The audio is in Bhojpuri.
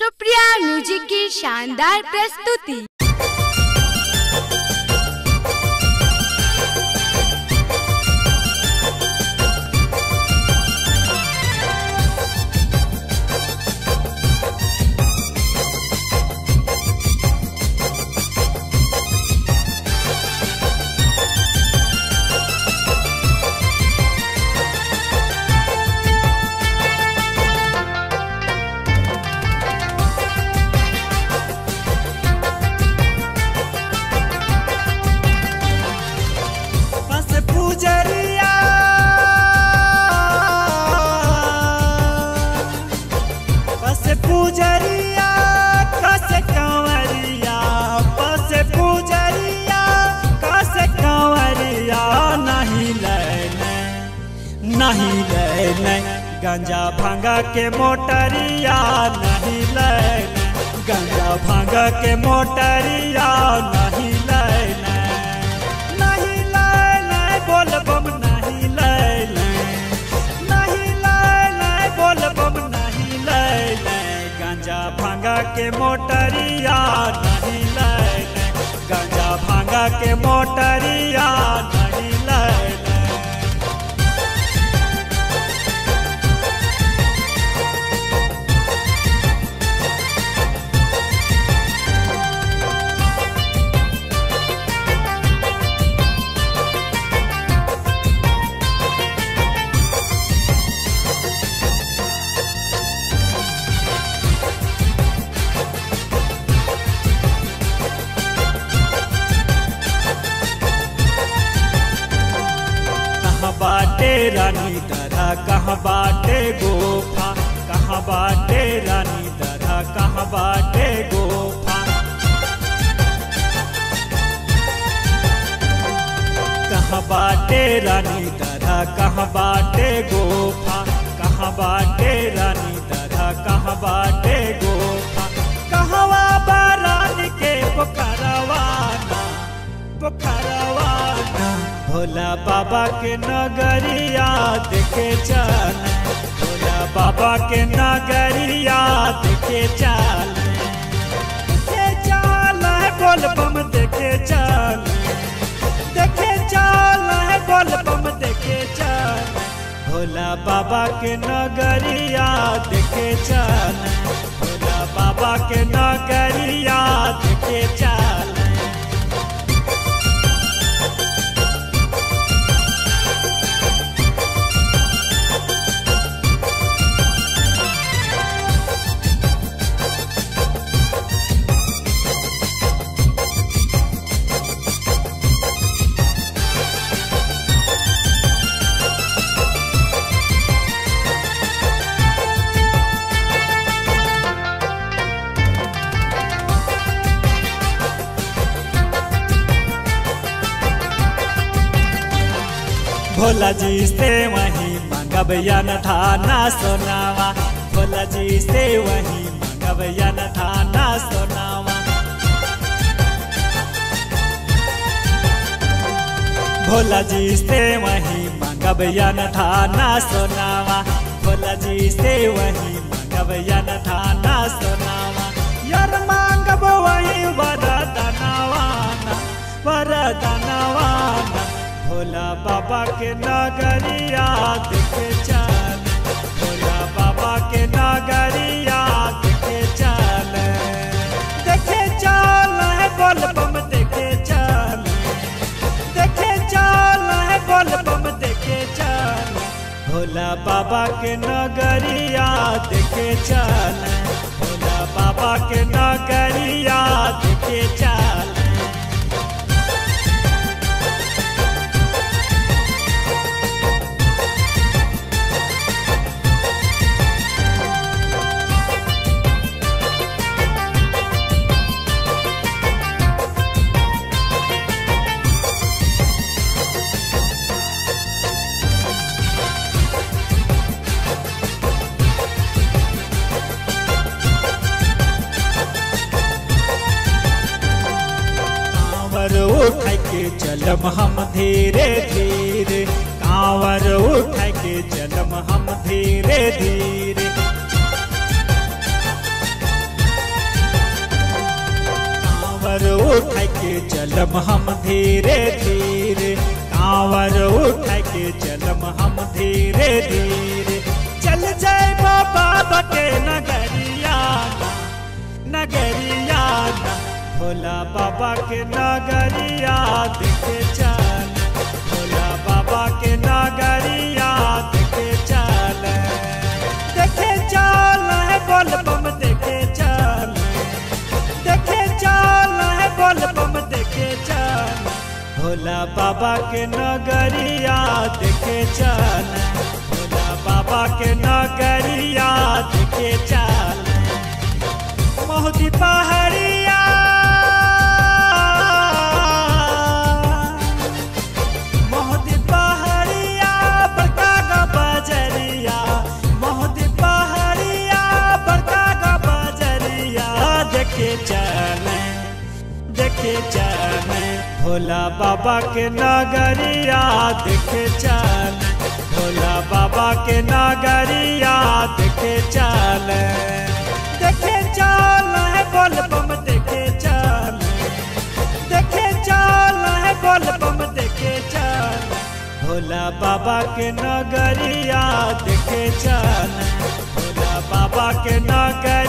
सुप्रिया म्यूजिक की शानदार प्रस्तुति बस पूजरिया बस पूजरिया कस कंवरिया बस पूजरिया कस कंवरिया नहीं लेने नहीं लेने गंजा भांगा के मोटरिया नहीं लेने गंजा भांगा के मोटरिया नहीं लेने नहीं लेने बोल बम नहीं लेने नहीं लेने बोल बम नहीं लेने गंजा भांगा के मोटरिया नहीं लेने गंजा भांगा के मोटरिया नहीं लेने कहाँ बाटे रानी दरा कहाँ बाटे गोफा कहाँ बाटे रानी दरा कहाँ बाटे गोफा कहाँ बाटे रानी दरा कहाँ बाटे गोफा कहाँ बाटे रानी दरा कहाँ बाटे गोफा कहवा बारानी के पोखरवाना पोखरवाना भोला बाबा के नगरिया देखे चल भोला बाबा के नगरिया देखे चल देखे चल बोल बम देखे चल देखे चल बोल बम देखे चल भोला बाबा के नगरिया देखे चल भोला बाबा के नगरिया देखे चल भोला जी से वही मंगब यन थाना सोनावा भोला जी से वही मंगब यन थाना सोनावा भोला जी से वही मंगब यन थाना सोनावा भोला जी से वही मंगब यन थाना सोनावा यार मांगब वही वरदनवाना वरदनवाना भोला बाबा के नगरिया देखे चल भोला बाबा के नगरिया देखे चल देखे चल बोल बम देखे चल देखे चल बोल बम देखे चल भोला बाबा के नगरिया देखे चल भोला बाबा के नगरिया देखे चल कांवर उठ के चलम हम धीरे धीरे कांवर उठ के चलम हम धीरे धीरे चलम हम धीरे धीरे कांवर उठ के चलम हम धीरे धीरे चल जाए बाबा के नगरिया नगरिया भोला बाबा के नगरिया देखे चल भोला बाबा के नगरिया देखे चल देखे चल है बोल बम देखे चल देखे चल है बोल बम देखे चल भोला बाबा के नगरिया देखे चल भोला बाबा के नगरिया देखे चल मोहती पहाड़िया मोहती पहाड़िया बड़का गा बजरिया मोहती पहाड़िया बड़का गा बजरिया देखे चले देखे चले भोला बाबा के नगरिया देखे चले भोला बाबा के नगरिया देखे चले देखे चल है बोल बम देखे चल देखे चल है बोल बम देखे चल भोला बाबा के नगरिया देखे चल भोला बाबा के नगरिया